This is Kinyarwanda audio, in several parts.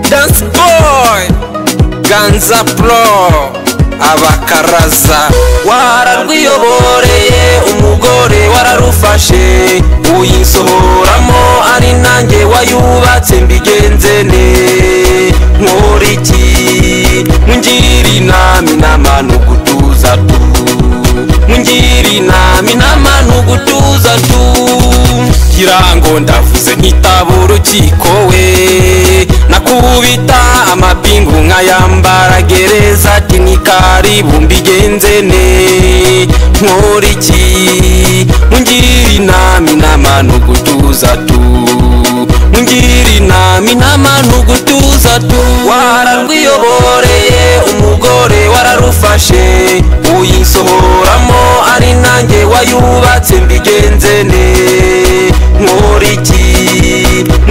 Dance Boy Ganza Pro abakaraza wararwiyoboreye umugore wararufashe uyisohoramo ari nanjye wayubatse mbigenze ne nkuriki ngira inama inama ni ugutuza tu ngira inama inama ni ugutuza tu kirango ndavuze nkitaba urukiko we nakubita amapingu nkayambara gereza ati ni karibu mbigenze ne nkuriki ngira inama inama ni ugutuza tu ngira inama inama ni ugutuza tu wararwiyoboreye umugore wararufashe uyisohoramo ari nanjye wayubatse mbigenze ne nkuriki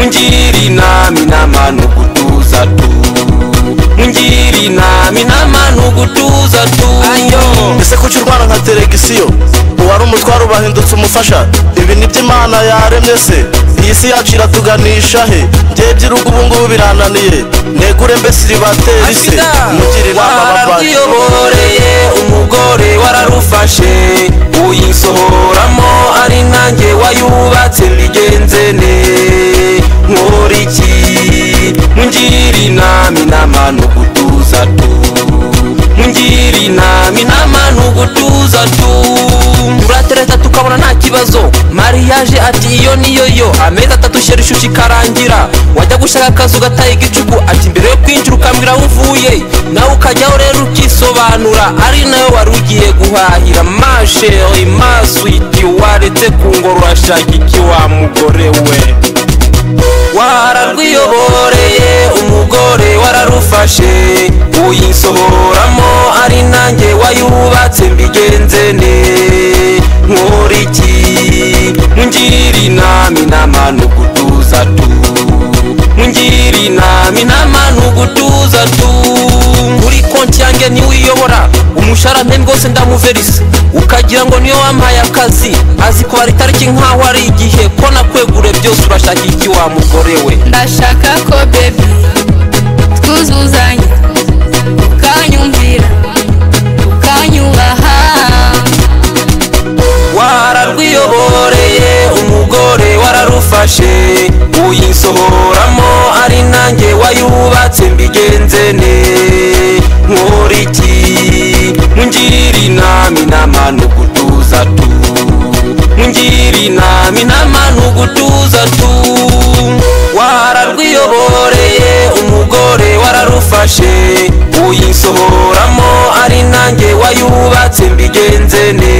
ngira inama inama ni ugutuza tu ngira inama inama ni ugutuza tu ayo ese kuki urwara nka teregisiyo uwari umutwaro ubahindutse umufasha ibi ni by'imana yaremye se iyi si yacu iratuganisha he ngewe by'irugu ubu ngubu birananiye negure mbese iribateri se mugire inama abavandimwe wararwiyoboreye umugore wararufashe uyisohoramo ari nanjye wayubatse mbigenze ne nkuriki ngira inama inama ni ugutuza tu ngira inama inama ni ugutuza tu turatereta tukabona nta kibazo mariyaje ati iyo niyo yo amezi atatu sheri ishushi ikarangira wajya gushaka akazu gataye igicuku ati mbere yo kwinjira ukambwira aho uvuye nawe ukajyaho rero ukisobanura ari nayo wari ugiye guhahira masheri maswiti waretse kungororashaka iki wa mugore we wararwiyoboreye umugore wararufashe uyisohoramo ari nanjye wayubatse mbigenze ne nkuriki ngira inama inama ni ugutuza tu ngira inama inama ni ugutuza tu kuri konti yanjye niwe uyobora umushahara mpembe rwose ndamuverisa ukagira ngo niyo wampaye akazi azi kubara itariki nk'aho ari igihe ko nakwegure byose urashaka iki wa mugore we ndashaka ko bebi twuzuzanya ukanyumvira ukanyubaha wararwiyoboreye umugore wararufashe uyisohoramo ari nanjye wayubatse mbigenze ne nkuriki ngira inama inama ni ugutuza tu ngira inama inama ni ugutuza tu wararwiyoboreye umugore wararufashe uyisohoramo ari nanjye wayubatse mbigenze ne